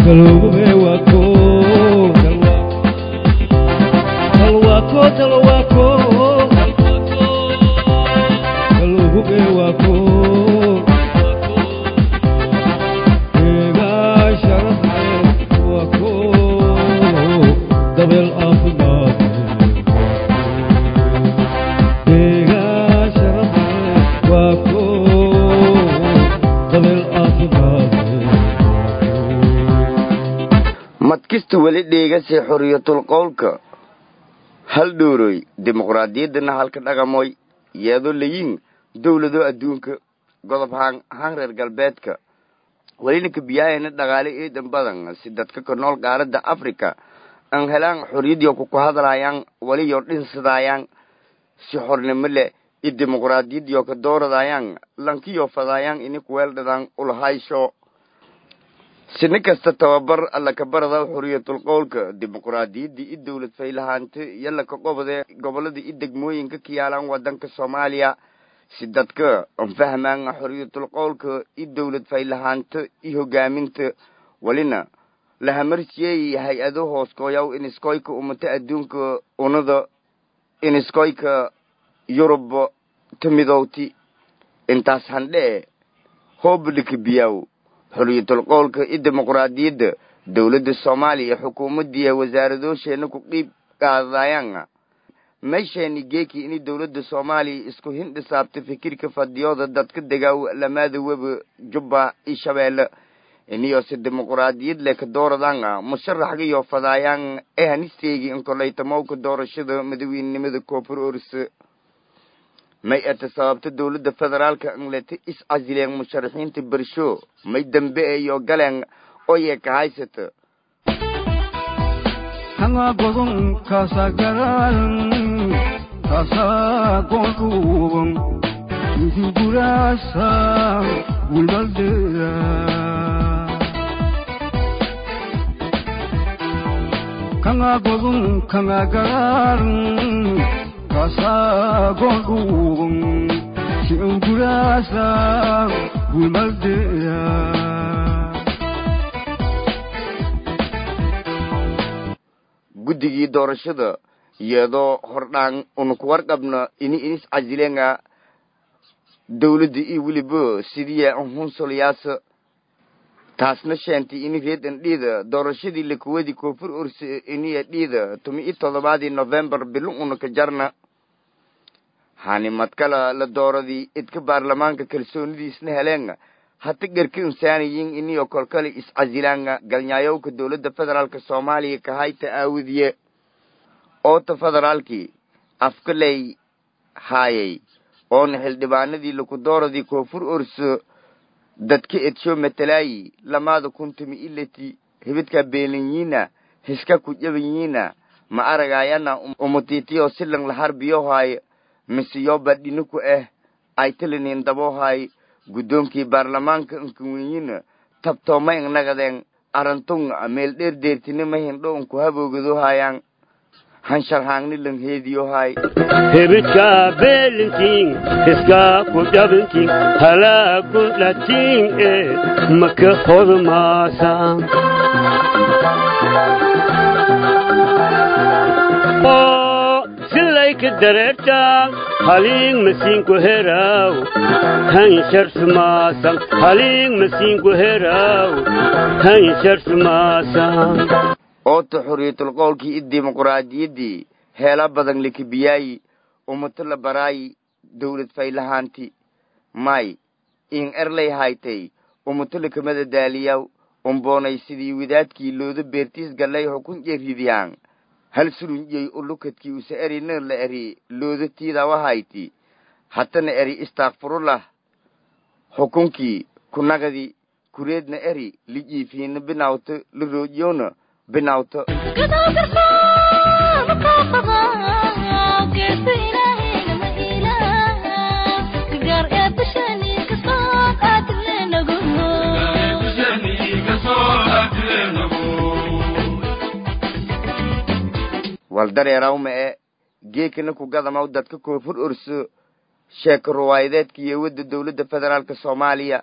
madkista weli dheegase xoriyatul qowlka hal dhooroy dimuqraadiyaddana halka dhaqamoy yeedo layin dowlado adduunka godob haan haan reer galbeedka welina kabiyaayana dhaqaale eedan badan si dadka ka nool qaaradda africa aan helaan xoriyadiyo kuku hadlaayaan weliyo dhinsadayaan si xornimo leh iyo dimuqraadiyadiyo ka dooradayaan lankiyo fadaayaan ini kuweeldhadaan ulahaysho sini kasta tababar alla ka barada xoriyatul qowlka dimuqraadiyaddii i dowlad faylahaanta iyo laka qobode gobolada i degmooyinka ka yaalaan wadanka soomaaliya si dadka an fahmaan xoriyatul qowlka i dowlad faylahaanta i hogaaminta welina lahamarsiyeey hay-ado hooskooyaw iniskoyka umata adduunka unada iniskoyka yurub tamidowti intaas handhee hoobadhika biyaw xoriyatul qowlka i dimuqraadiyadda dowladda soomaaliya xukuumaddiiya wasaaradoosheena ku dhiib qaadayaan meesheeni geeki ini dowladda soomaaliya isku hindhisaabta fikirka fadiyooda dadka degaaw lamaada weba jubba i shabeelle iniyose dimuqraadiyad leh ka dooradaan musharaxgayo fadaayaan ee hanisteegi inkolaytamowka doorashada madaweynenimada koonfur orse may ata sababta dowladda federaalka angleta is casileen musharaxiinta bersho may dambe eyo galeen oye ka haysata hanga godon kasa garan kasa gonduban Gurasa gulbaldera Kanga godun kanga garan kasa gonduban Gurasa gulbaldera guddigii doorashada iyadoo hordhaan una ku warqabna ini inis casileenga dowladda iyo weliba sidiya hunsolyaasa taasna sheentay ini reedan dhiida doorashadii lakuwadi koonfur orse iniya dhiida tumi i todobaadii novembar bilo una ka jarna hani madkala la dooradii idka baarlamaanka kalsoonidiisna heleenga hata garka insaaniyin iniyo kolkale iscasilaanga galnyaayowka dowladda federaalka soomaaliya kahayta aawadiye oota federaalkii afkaley haayay oona xildhibaanadii laku dooradii koonfur orso dadka edsho matalaayi lamaada kuntumi ilati hibidka beelinyiina hiska ku jabanyiina ma aragayana umutitiyo silan laharbiyohaay misiyoba dhiniku ah aytilinin dabohaay guddoonkii baarlamaanka inkawenyina tabtooma innagadeen arantun meel dheer deertinima hindho unku haboogadohayaan hansharhaangni lang heediyohay hebidka beelintiin hiska ku dhabintiin halaagu dhatiin e maka hodmaasa silayka dareertaan haliing masiinku heraw hansharsumaasan haliing masiinku heraw hansharsumaasan oota xoriyatul qowlkii i dimuqraadiyaddii heela badan likibiyaayi umato la baraayi dowlad faylahaanti may in erlay haytay umato lakamada daaliyaw umboonay sidii wadaadkii looda beertiis gallay xukun jeridiyaan hal surunjey ulukadkii usa eri ner la eri looda tiidawahayti hatana eri istakfirullah xukunkii kunagadi kureedna eri lijiifiina binawto la roojiyowna binawto wal dareerawma e geekana ku gadamaw dadka koonfur orso sheeko ruwaayadeedka iyo wadda dowladda federaalka soomaaliya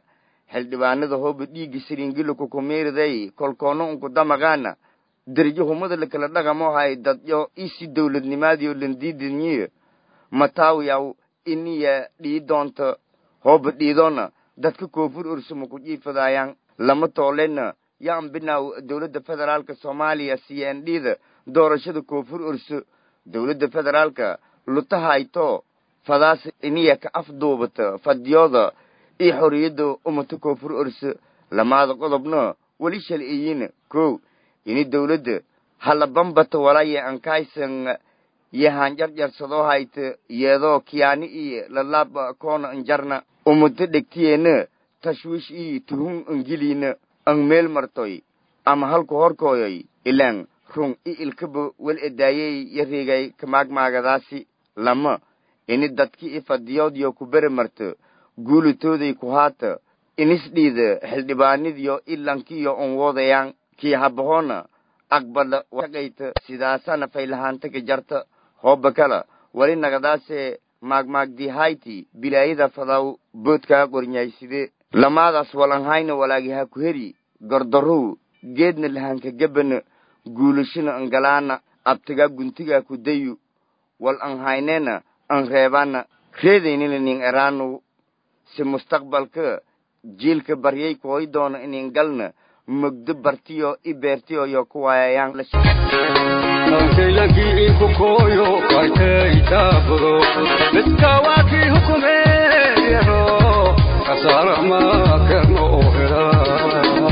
xildhibaanada hooba dhiigga siriingila kukumiiriday kolkoono unku damaqaana derjo humada lakala dhaqamo hay dadyo isi dowladnimaadiyo landiidinyiyo mataawiyaw iniya dhii doonta hooba dhiidoona dadka koonfur ursuma ku jiifadaayaan lama toolena yaan binaaw dowladda federaalka soomaaliya c n d da doorashada koonfur urso dowladda federaalka lutahayto fadaas iniya ka afduubata fadiyooda iyo xorriyadda umata koonfur urso lamaada qodobna weli shalciyiina kow ini dowladda hala bambata walaya ankaysan yahanjarjarsadoo hayta yeedoo kiyaani iyo lalaaba koona anjarna umata dhegtiyeena tashwiish iyo tuhun angiliina ang meel martoy ama halku horkooyoy ilaan run i ilkaba wel edaayey yareegay kamaagmaagadaasi lama ini dadki i fadiyoodyo ku bere marto guulatooday ku haata inisdhiida xildhibaanidiyo ilankiyo on woodayaan kii habahoona aqbala shaqayta sidaasana faylahaanta ka jarta hooba kala wali nagadaase maagmaagdihayti bilaayada fadaw boodkaa qornyayside lamaadaas walanhayna walaagihaa ku heri gordarow geedna lahanka gebana guulashana angalaana abtagaa guntigaa ku dayu wal anhayneena an reebana reedaynina nin eraanow si mustaqbalka jiilka baryay kooy doona inin galna mogdo bartiyo i beertiyo yo ku waayayaan Nankeylakii inku kooyo kaiteytaaburo midkawaakii hukumeeyano kasaara maakerno oo helaa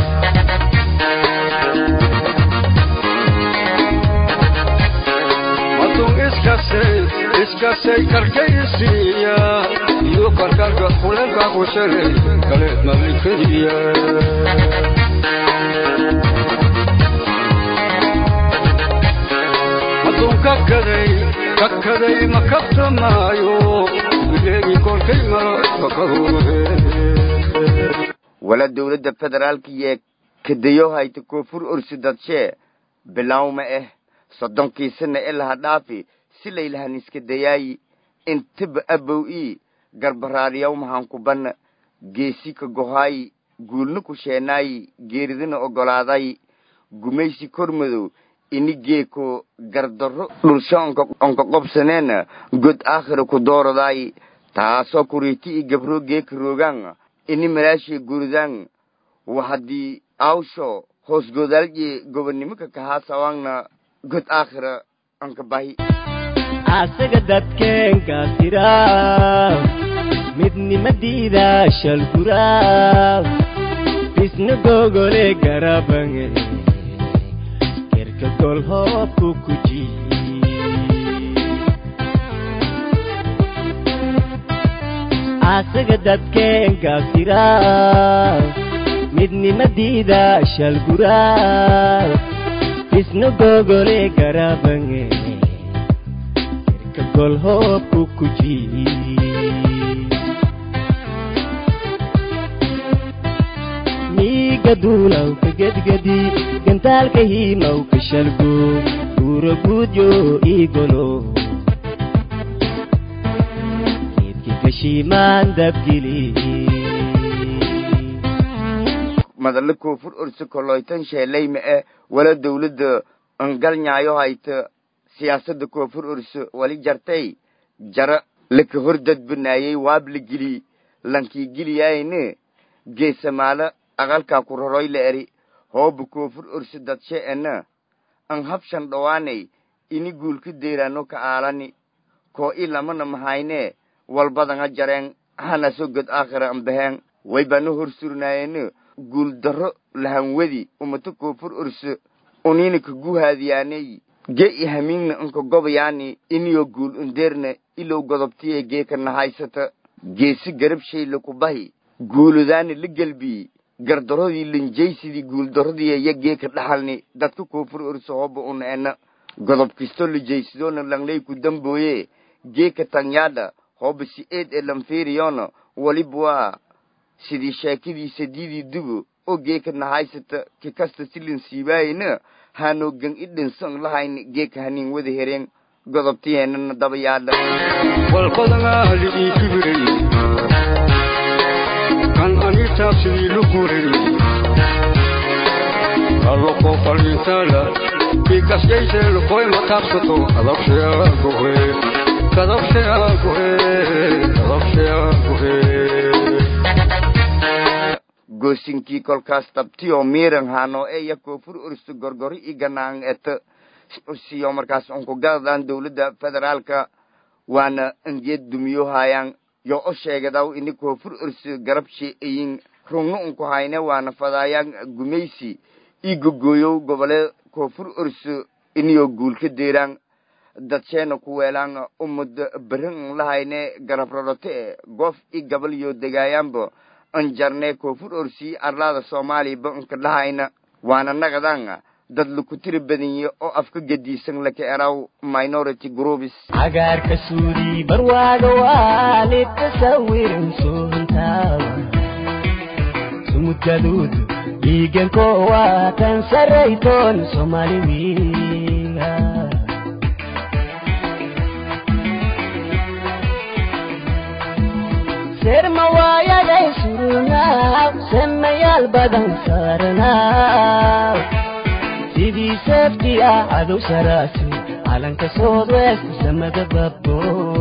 matun iskasay iskasay karkaysiiya iyo karkarka kulenka ku shalay kaleed malikadiya hadduu kakaday kakaday ma kabtamaayo bileegi kolkay maro kakaruuhe wala dowladda federaalka iyo kadayo hayta koonfur ursi dadshee bilawma ah soddonkii sana ilaha dhaafi si laylahan iska dayaayi intiba abow ii garbaraariyaw mahanku banna geesi ka gohaayi guulna ku sheenaayi geeridina oggolaaday gumaysi kormadow ini geeko gardarro dhulsho onka qobsaneena god aakhira ku dooradaayi taasoo kuriiti i gabroo geeka roogaan ini malaashii guridaan wa haddii awsho hoos godaalje gobonnimaka kahaasawaangna god aakhira anka bahi asaga dadkeenka tira midnimadiida shalgura bisna gogole garabange kerka gol hoobku kuji asaga dadkeenka tira midnimadiida shalgura bisna gogole garabange gol hoobku kuji miiga duulaw ka gedgedi gantaalka hiimaw ka shalgo guuro guudyo iigolo geedki gashiimaan dabgili madalla koonfur ursi koloytan sheelayma eh wala dowladda angalnyaayo hayta siyaasadda koonfur urso wali jartay jara laka hor dadbanaayey waabla geli lankii geliyaayne geesamaala aqalkaa ku roroy la eri hooba koonfur urso dadshe ena an habshan dhowaanay ini guulka deeraano ka aalani koo i lamana mahayne walbadanga jareen hanaso god aakhira ambaheen waybana hor surnaayene guul darro lahanwedi umata koonfur urso unina ka guhaadiyaaney ge i hamiingna anka gobayaani iniyo guul underna ilow godobtiye geeka nahaysata geesi garab shayla ku bahi guuludaani la gelbii gardarodii lanjaysidii guuldarodiiya ya geeka dhaxalni dadka koonfur urso hoba una ena godob kisto lajaysidoona langley ku dambooye geeka tanyaadha hoba si eed e lanfiiriyona waliba waa sidii sheekadiisa diidii dubo oo geeka nahaysata ki kasta silin siibaayena haanoo gan i dhinsan lahayni geeka hanin wada hereen godobtiyeenana daba yaadha walbadangaali ii kibirey kan ani taabsidii fariintala bikaskayseelu koy mataabsato kadabshayaaguhe kadabshayaaguhe kadabshayaaguhe goosinkii kolkaas tabtiyoo miiran hano eya koofur ursu gorgori i ganaang eta siyo markaas unku gadadan dowladda federaalka waana angeed dumiyo hayaan yo o sheegadaw ini koofur ursu garabshe eyin rungno unku hayne waana fadaayaan gumaysi i gogoyow gobole koofur ursu iniyo guulka deeraan dadsheena ku weelaan umad berin lahayne garab rodhote e goof i gabal yo degaayaanba anjarne koofur orsi arlaada soomaaliya inka dhahayna waana nagadan dad laku tiri badanye oo afka gediisan laka eraw minority groups cagaarka suuri barwaaga waalid tasawirin suuntaawa sumudgaduud dhiiganko waa kan saraytoon soomaali wiiga serma waayaday surunaaw semayaal badan saaranaaw sidii seefti ah cadow saraasi calanka soodwest samada babbo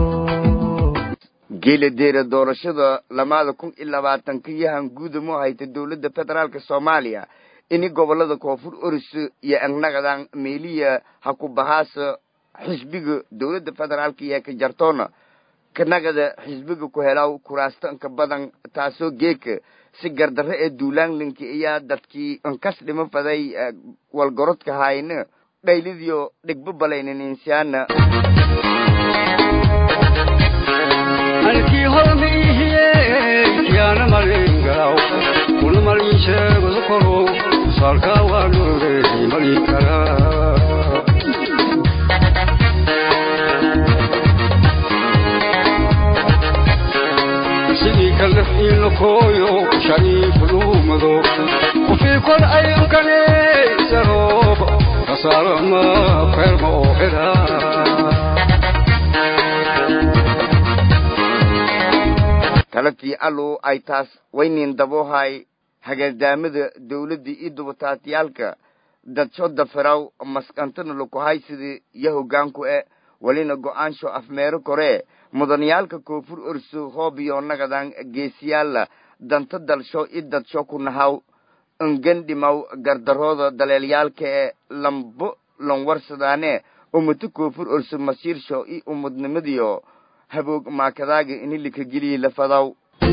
geela deera doorashada lamaada kun iyo labaatanka yahan guudamo hayta dowladda federaalka soomaaliya ini gobolada koonfur oris iyo angnagadan meeliya ha ku bahaasa xisbiga dowladda federaalka iyo ka jartoona kanagada xisbiga ku helaw kuraastanka badan taasoo geeka si gardarre ee duulaanlinka ayaa dadkii inkas dhimo faday walgorodka hayna dhaylidiyo dhigba balaynaninsiyaana halkii hormiihiye yaana malingalaw kuna malin sheegada koro saalkaa waa noogey malin karaa sidii kalef iina kooyo shariifu dhuumado kufii kol ayankane sarooba kasaarama feerma oo helaa talatii allow ay taas waynin daboohay hagaadaamada dowladda iyo dubataatiyaalka dadsho dafiraw maskantana lakuhay sidii iyo hoggaanku e welina go-aansho afmeero koree mudaniyaalka koonfur orso hoobiyo nagadan geesiyaalla danta dalsho i dadsho ku nahaw ingandhimaw gardarooda daleelyaalka ee lambo lanwarsadaane ummata koonfur orso masiirsho i ummadnimadiyo haboog maakadaaga ini likageliyi lafadaw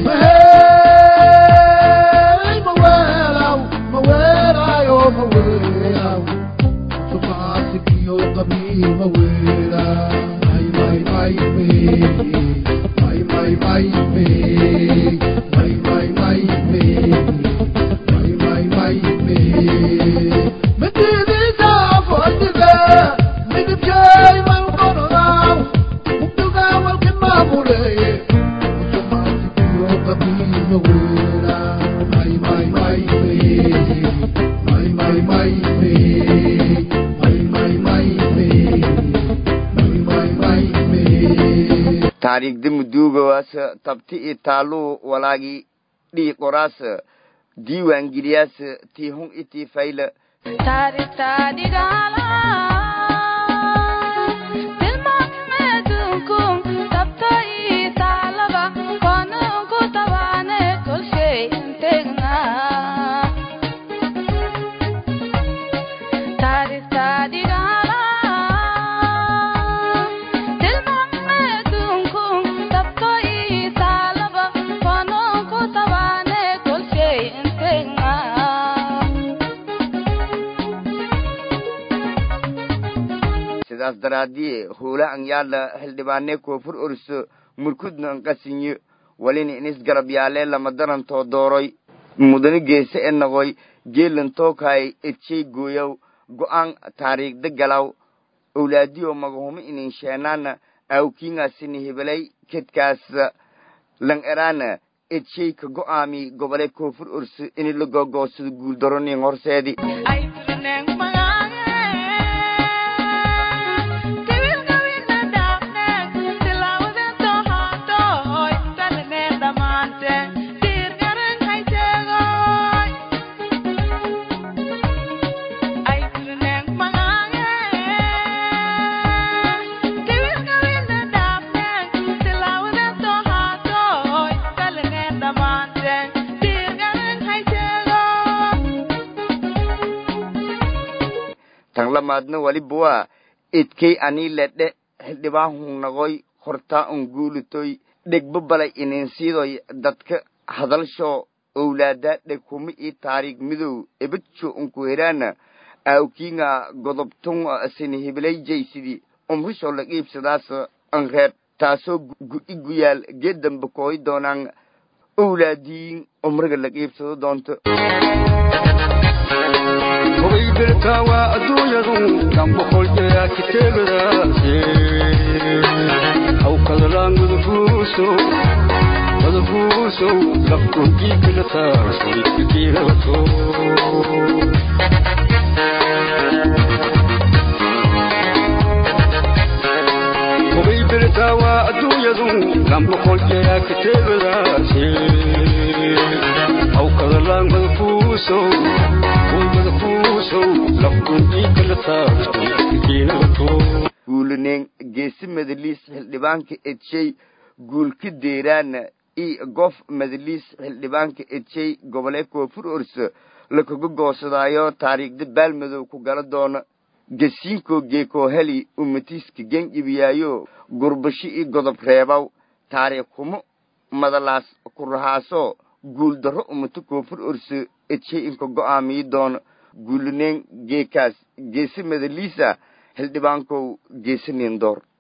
taariikhda muduugawaas tabti i taaluu walaagi dhii qoraas diiwaangeliyaas tii hun i tii fayla sidaas daraadiye hoola an yaala xildhibaane koonfur orso murkudna anqasinyo walina inis garab yaale lama darantoo dooroy mudane geese e noqoy geelan tookay edshey gooyow go-aan taariikhda galaw owlaadiyo magahumo inin sheenaana awkiingaasini hebelay kedkaas lan eraana edsheyka go-aami gobole koonfur orso ini la gogoosado guuldaronin horseedi Ay lamaadna waliba waa edkey anii ledhe xildhibaan hunnagoy hortaa un guulitoy dhegba balay ininsiidoy dadka hadalshoo owlaadaa dheg humi ii taariig midow ebadjo unku heraana aawkiinga godobtun sini hibilayjaysidii umrishoo la qiibsadaas an reeb taasoo gu-i guyaal geeddamba kooy doonaan owlaadiin umriga la qiibsado doonto hubay birtaa waa adduunyadu kan boqoljeyaa kiteegadaase hawkadalaan madafuusow madafuusow lafkunjiikala taasoy kakiirato hubay birtaa waa adduunyadu kan boqoljeyaa kiteegadaase hawkadalaan madafuusow guulineen geesi madaliis xildhibaanka edshay guulka deeraana i gof madaliis xildhibaanka edshay gobole koonfur orso lakaga goosadaayo taariikhda baalmadow ku gala doona gasiinkoo geekoo heli umatiiska gengibiyaayo gurbashi i godob reebaw taariikh humo madalaas ku rahaasoo guuldarro umato koonfur orso edshay inka go'aamiyi doona guulineen geekaas geesi madaliisa xildhibaankow geesi nindoor